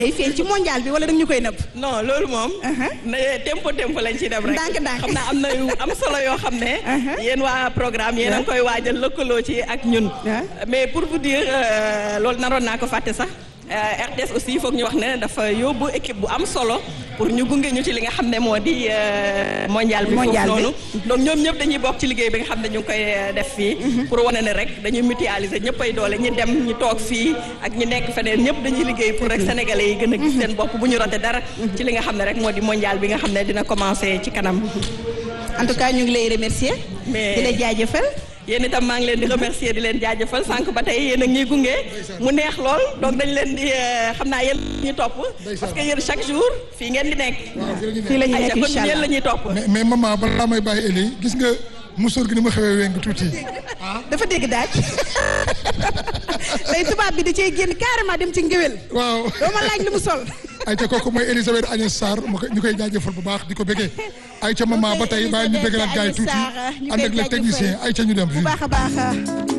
day feeñ ci mondial bi wala da ñu koy nëbb. non loolu moom. ne tempo tempo lañ ci dem rek. ndànk ndànk xam naa am na yu am solo yoo xam ne. yéen waa programme yéen a ngi koy waajal lëkkaloo ci ak ñun. mais pour vous dire loolu naroon naa ko fàtte sax. RTS aussi foog ñu wax ne dafa yóbbu équipe bu am solo pour ñu gunge ñu ci li nga xam ne moo di mondial bi foofu noonu donc ñoom ñëpp dañuy bokk ci liggéey bi nga xam ne ñu ngi koy def fii pour wane ne rek dañuy mutualiser ñëpp ay doole ñi dem ñi toog fii ak ñi nekk feneen ñëpp dañuy liggéey pour rek sénégalais yi gën a gis seen bopp bu ñu rate dara ci li nga xam ne rek moo di mondial bi nga xam ne dina commencer ci kanam en tout cas ñu ngi lay remercier mais di la jaajëfal yéen itam maa ngi leen di remercier di leen jaajëfal sànq ba tey yéen a ngi gunge mu neex lool donc dañ leen di xam naa yéen ñu topp parce que yéen chaque jour fii ngeen di nekk fii la ñu nekk kon incha yéen la allah ñuy topp mais mais maman balaa may bàyyi Eli gis nga musóor gi ni ma xewee weng tuuti dafa dégg daaj tey tubaab bi da cee génn carrément dem ci ngéwél waaw doo ma laaj lu mu sol ayca kooku mooy Elisabeth Agnès Sarr ma koy ñu koy jaajëfal bu baax di ko bëggee ayca maman ba tey bàyyi ñu bëggalaat gars yi tuuti ànd ak le technicien ayca ñu dem bu baax a baax